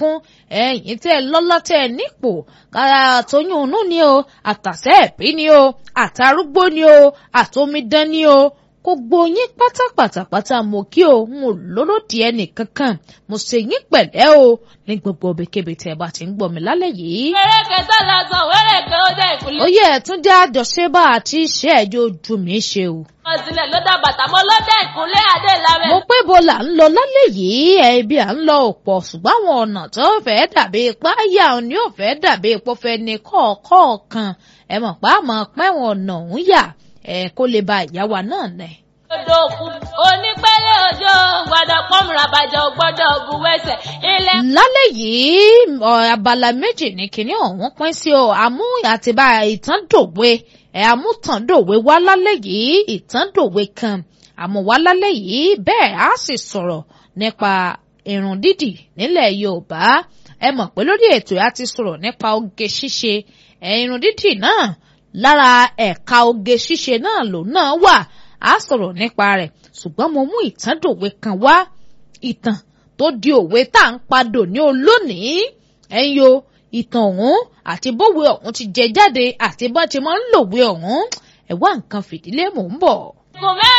sunkún ẹ̀yin tẹ́ ẹ lọ́lá tẹ́ ẹ nípò àtọyún inú ni o àtàsẹ́ ẹ̀bí ni o àtàrúgbó ni o àtòmídán ni o gbogbo yín pátápátápátá mo kí o n ò lólódì ẹnì kankan mo ṣe yín pẹ̀lẹ́ o ní gbogbo ibikíbi tẹ́ ẹ bá ti ń gbọ́ mi lálẹ́ yìí. wẹ́rẹ́kẹ́ tó lọ sàn wẹ́rẹ́kẹ́ ó dé ìkúlẹ̀. ó yẹ ẹ̀tún jẹ́ àjọṣe bá àti iṣẹ́ ẹ̀jọ́ ojú mi ṣe o. ọ̀sìnlẹ̀ ló dá bàtà mọ́ lọ́dẹ̀ ìkúnlẹ̀ adé lábẹ́. mo pé bo là ń lọ lálẹ́ yìí ẹbí à ń lọ òpọ̀ ṣùgbọ́n àwọn ọ̀nà tó fẹ́ dàbí ipá yà ọ́ ní òfẹ́ dàbí ipò fẹ́ ní kọ̀ọ̀kọ̀ọ̀kan ẹ mọ̀ pé àmọ́ pẹ́wọ̀n ọ̀nà òun yà ẹ kó lè ba ìyá wa náà nẹ̀. odò òkú onípẹ́lẹ́ òjò gbọ́dọ̀ pọ́nmùrà bàjẹ́ gbọ́dọ̀ buwẹ́sẹ̀ ilẹ̀. lálẹ́ yìí ọ, abala méjì ní kinní ọ̀hún pín sí o àmú àtibá ìtàn dòwe ẹ̀ àmútàn dòwe wá lálẹ́ yìí ìtàn dòwe kan àmọ́ wá lálẹ́ yìí bẹ́ẹ̀ á sì sọ̀rọ̀ nípa irun dídì nílẹ̀ Yorùbá ẹ mọ̀ pé lórí ètò yà ti sọ̀rọ̀ nípa oge ṣíṣe ẹ̀ irun dídì náà lára ẹ̀ka oge ṣíṣe náà lòun náà wà á sọ̀rọ̀ nípa rẹ̀ ṣùgbọ́n mo mú ìtàn dòwe kan wá ìtàn tó di òwe tá à ń padò ní olónìí ẹ̀yin o ìtàn ọ̀hún àti bówe ọ̀hún ti jẹ jáde àti bọ́n ti máa ń lòwe ọ̀hún ẹ̀wá nǹkan fìdílé mò ń bọ̀. kò mẹ́